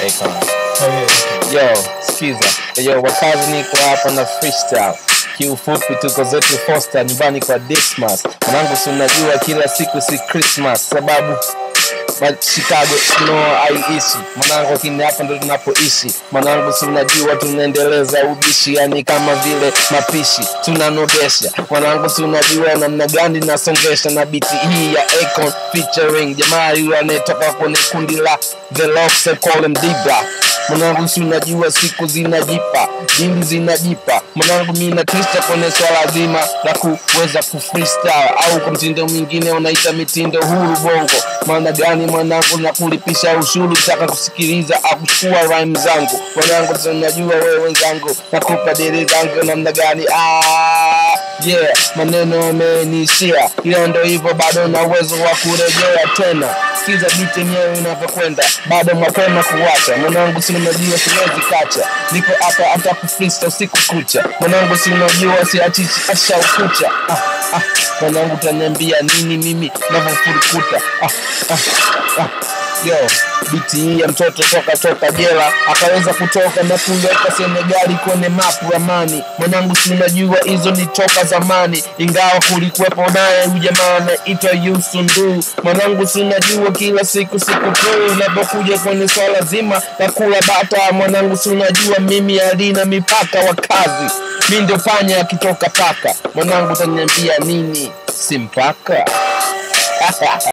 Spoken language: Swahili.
Akon. Yo, sikiza. Yo, wakazi niko hapa na freestyle. Kiufupi tuko zetu Foster nyumbani kwa Dismas. Mwanangu si unajua kila siku si Christmas sababu ma Chicago no haiishi mwanangu, lakini hapa ndo tunapoishi mwanangu, si unajua tunaendeleza ubishi, yani kama vile mapishi tunanogesha mwanangu, si unajua namna gani nasongesha na biti hii ya Akon featuring jamaa yule anayetoka kwenye kundi la The Locks, call him D-Block mwanangu, si unajua siku zinajipa, dili zinajipa mwanangu, mi natista kwenye swala zima la kuweza kufreestyle au kwa mtindo mwingine unaita mitindo huru bongo. Maana gani mwanangu, na kulipisha ushuru, taka kusikiliza au kuchukua rhyme zangu mwanangu, si unajua wewe wenzangu, nakupa dili zangu namna gani? Ah, yeah, maneno yameniishia, ila ndo hivyo, bado na uwezo wa kurejea tena sikiza biti yenyewe inavyokwenda, bado mapema kuwacha mwanangu, si unajua siwezi kacha, niko hapa hata kufrista usiku kucha mwanangu, si unajua siachichi asha ukucha ah, ah, mwanangu taniambia nini mimi navyofurukuta ah, ah, ah. Yo, biti hii ya mtoto toka toka jela akaweza kutoka na kuweka Senegali kwenye mapu ramani. Mwanangu, si unajua hizo ni toka zamani, ingawa kulikuwepo naye huyu jamaa anaitwa Yusundu. Mwanangu, si unajua kila siku sikukuu inapokuja kwenye swala zima la kula bata. Mwanangu, si unajua mimi alina mipaka wa kazi, mi ndio panya akitoka paka. Mwanangu, utaniambia nini? Si mpaka